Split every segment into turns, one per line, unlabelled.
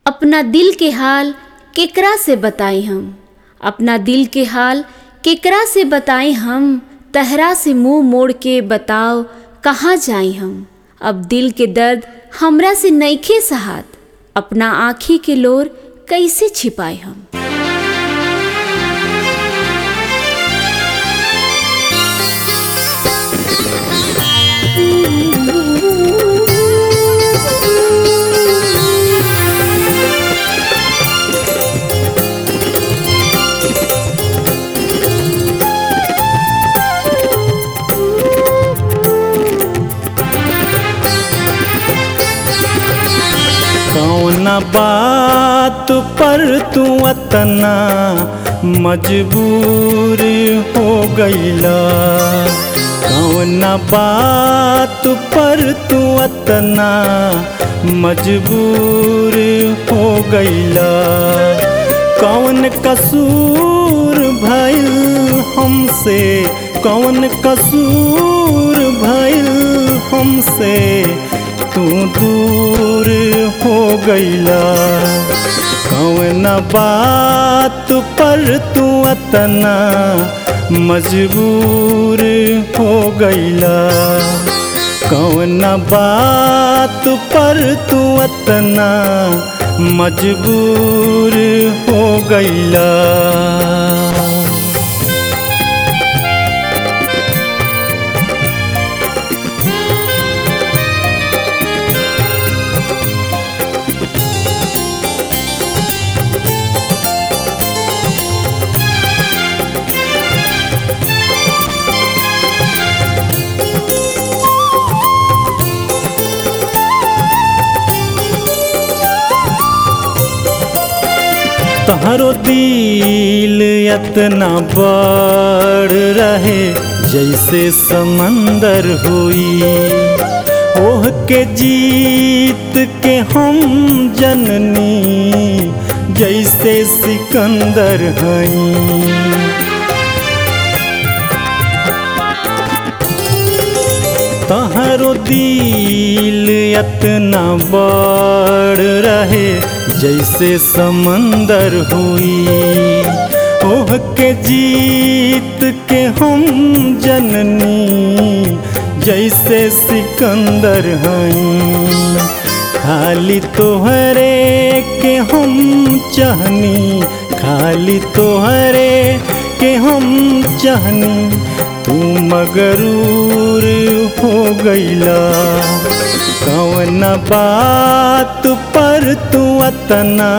अपना दिल के हाल केकरा से बताई हम अपना दिल के हाल केकरा से बताई हम तहरा से मुंह मोड़ के बताओ कहाँ जाई हम अब दिल के दर्द हमरा से नईखे सहात अपना आँखी के लोर कैसे छिपाए हम
कौन बात पर तू अतना मजबूर हो गईला कौन बात पर तू अतना मजबूर हो गईला कौन कसूर भइल हमसे कौन कसूर भइल हमसे तू दूर हो गईला कौन बात पर तू अतना मजबूर हो गईला कौन बात पर तू अतना मजबूर हो गईला तहरो दिल इतना बड़ रहे जैसे समंदर हुई ओह के जीत के हम जननी जैसे सिकंदर हई तहरो दिल इतना बड़ रहे जैसे समंदर हुई ओह के जीत के हम जननी जैसे सिकंदर हई खाली तोहरे के हम चाहनी खाली तोहरे के हम चाहनी तू मगरूर हो गईला कौन बात पर तू अतना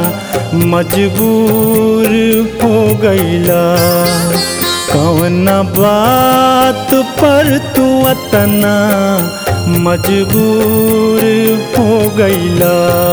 मजबूर हो गईला कौन बात पर तू अतना मजबूर हो गईला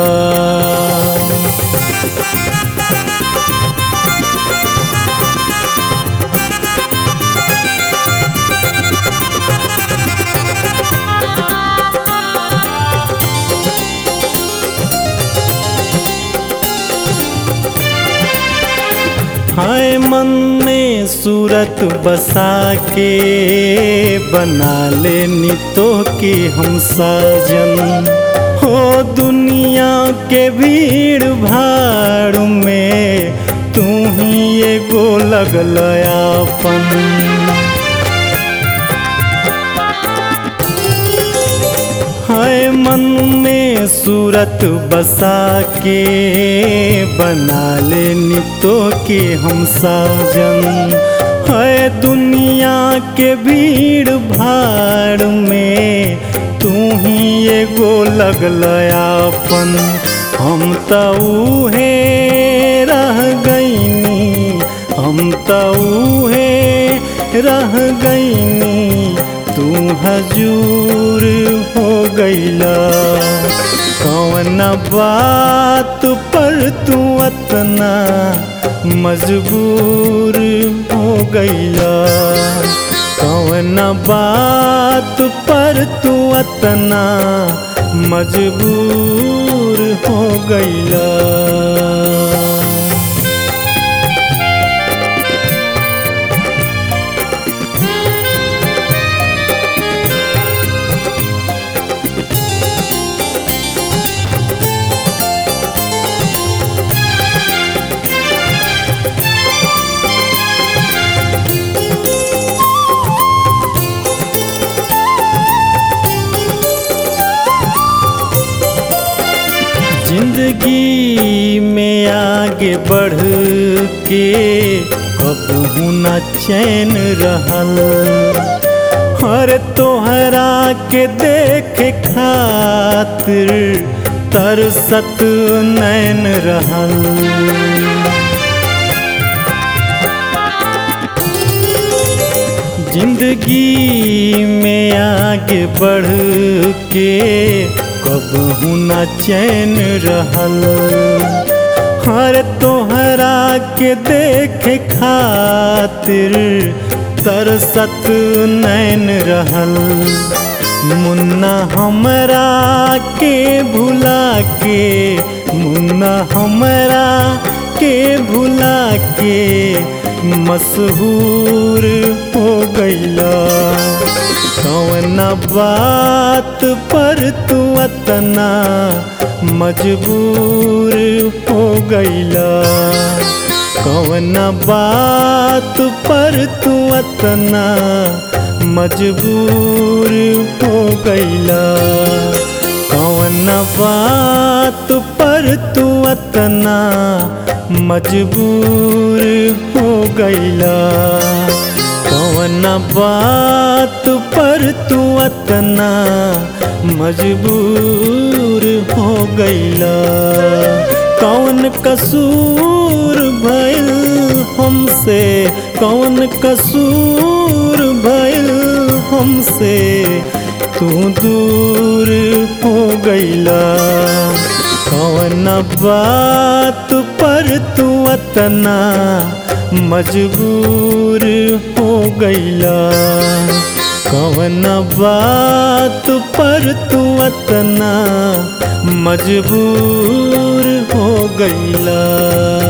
हाय मन में सूरत बसा के बना लेनी तो कि हम साजन हो दुनिया के भीड़ भाड़ में तू ही एगो लगल अपन हाय मन में सूरत बसा के बना लेनी तो कि हम साजन है दुनिया के भीड़ भाड़ में तू ही एगो लगल अपन हम तो है रह गईनी हम तो है रह गईनी तू हजूर हो गईला कौन बात पर तू अतना मजबूर हो गईला कौन बात पर तू अतना मजबूर हो गईला जिंदगी में आगे बढ़ के कबहू न चैन रहल हर तोहरा के देखे खातिर तरसत नैन रहल जिंदगी में आगे बढ़ के कबहू न चैन रहल हर तोहरा के देखे खातिर तरसत नैन रहल मुन्ना हमरा के भुला के मुन्ना हमरा के भुला के मशहूर हो गईला कौन बात पर तू अतना मजबूर हो गईला कौन बात पर तू अतना मजबूर हो गईला कौन बात पर तू अतना मजबूर हो गईला कौन बात पर तू अतना मजबूर हो गईला कौन कसूर भइल हमसे कौन कसूर भइल हमसे तू दूर हो गईला कौन बात पर तू अतना मजबूर हो गईला कौन बात पर तू अतना मजबूर हो गईला